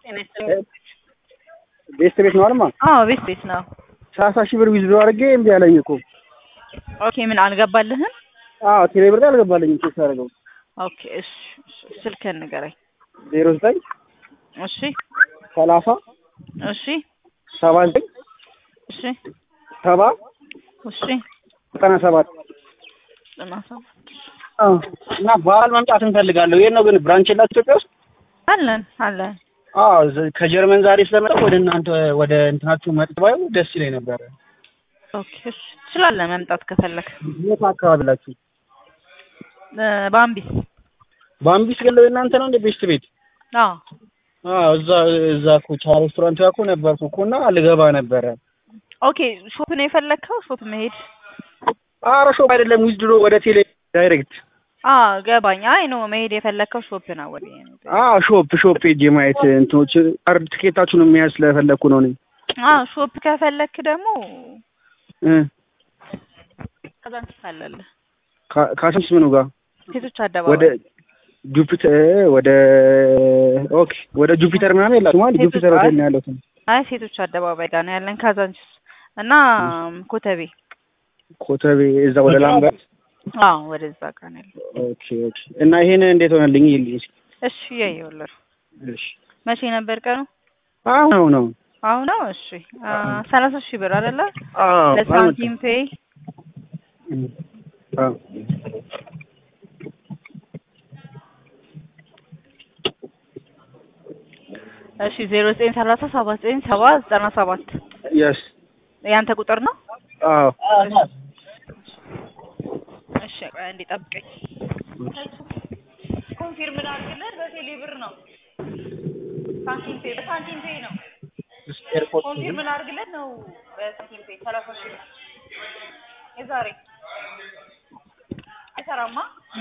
ቤስት ቤት ነው አልማ አዎ ቤት ቤት ነው። ሰላሳ ሺህ ብር ዊዝድሮ አድርጌ እምቢ አለኝ እኮ። ኦኬ ምን አልገባልህም? አዎ ቴሌ ብር አልገባልኝም ቼክ ሳደርገው። ኦኬ እሺ ስልክህን ንገረኝ። ዜሮ ዘጠኝ እሺ ሰላሳ እሺ ሰባ ዘጠኝ እሺ ሰባ እሺ ዘጠና ሰባት ዘጠና ሰባት አዎ። እና በዓል መምጣት እንፈልጋለሁ። የት ነው ግን ብራንች የላችሁ ኢትዮጵያ ውስጥ? አለን አለን። አዎ ዘ- ከጀርመን ዛሬ ስለመጣ ወደ እናንተ ወደ እንትናችሁ መጥባዩ ደስ ይለኝ ነበረ። ኦኬ እሺ ትችላለህ መምጣት ከፈለክ የት አካባቢ ላችሁ? እ፣ በአምቢስ በአምቢስ ገለው የእናንተ ነው እንደ ቤስት ቤት? አዎ አዎ እዛ እዛ እኮ ቻ ሬስቶራንት ጋር እኮ ነበርኩ እኮ እና ልገባ ነበረ። ኦኬ ሾፕ ነው የፈለግከው? ሾፕ መሄድ ኧረ ሾፕ አይደለም ዊዝድሮ ወደ ቴሌ ዳይሬክት። አዎ ገባኝ። አይ ነው መሄድ የፈለግከው ሾፕ ነው ወደ አዎ ሾፕ ሾፕ ሄጄ ማየት እንትኖች አርድ ትኬታችሁን የሚያዝ ስለፈለግኩ ነው እኔ አዎ ሾፕ ከፈለክ ደግሞ እ ካዛንቺስ አለልህ ካ- ካሽምስ ምኑ ጋር ሴቶች ወደ አደባባይ ጁፒተር ወደ ኦኬ ወደ ጁፒተር ምናምን የላችሁም አይደል? ሴቶች ጁፒተር ሆቴል ነው ያለው። አይ ሴቶች አደባባይ ጋር ነው ያለን ካዛንቺስ እና ኮተቤ ኮተቤ እዛ ወደ ላምበት። አዎ ወደዛ ጋር ነው ያለን። ኦኬ ኦኬ። እና ይሄን እንዴት ሆነልኝ? ይልኝ እስኪ። እሺ ያየውልህ እሺ መቼ ነበር ቀኑ? አሁን ነው ነው አሁን ነው። እሺ አ፣ ሰላሳ ሺህ ብር አይደለ? አዎ ለሳንቲም ፔይ አዎ እሺ ዜሮ ዘጠኝ ሰላሳ ሰባ ዘጠኝ ሰባ ዘጠና ሰባት የስ ያንተ ቁጥር ነው? አዎ እሺ ቆይ አንዴ ጠብቀኝ። ኮንፊርም ላድርግልህ። በቴሌ ብር ነው ሳንቲም ፔይ በሳንቲም ፔይ ነው። ኮንፊርም ላድርግልህ ነው በሳንቲም ፔይ ሰላሳ ሺህ ብር የዛሬ አይሰራማ።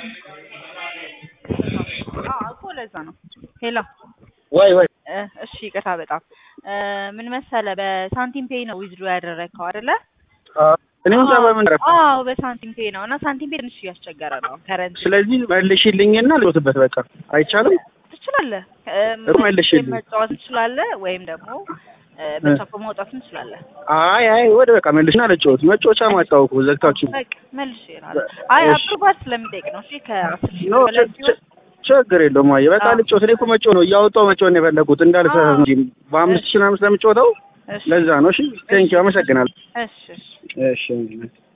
አዎ እኮ ለዛ ነው። ሄሎ ወይ ወይ እ፣ እሺ ይቅርታ በጣም እ፣ ምን መሰለህ በሳንቲም ፔይ ነው ዊዝድሮ ያደረግከው አይደለ? እኔ እንጃ በምን ረፍ አዎ በሳንቲም ፔይ ነው እና ሳንቲም ፔይ ትንሽ እያስቸገረ ነው ከረንት ስለዚህ መልሽልኝና ልወስበት በቃ አይቻልም። ትችላለህ እሩ መልሽልኝ። መጫወት ትችላለህ፣ ወይም ደግሞ እ፣ በቻፕ ማውጣት ትችላለህ። አይ አይ ወደ በቃ መልሽና ልጫወት። መጫወቻ ማጣው እኮ ዘግታችሁ። በቃ መልሽ ይላል። አይ እሺ። አፕሩቫል ስለሚጠይቅ ነው። እሺ ከአስር ሺህ ኖ በላይ ች- ሲሆን ች- ችግር የለውም። አየህ በቃ አዎ። ልጫወት። እኔ እኮ መጫወት ነው እያወጣሁ መጫወት ነው የፈለኩት እንዳልሰራ እንጂ በአምስት ሺህ ምናምን ስለምጫወተው እሺ ለዛ ነው። እሺ ቴንኪው አመሰግናለሁ። እሺ እሺ እሺ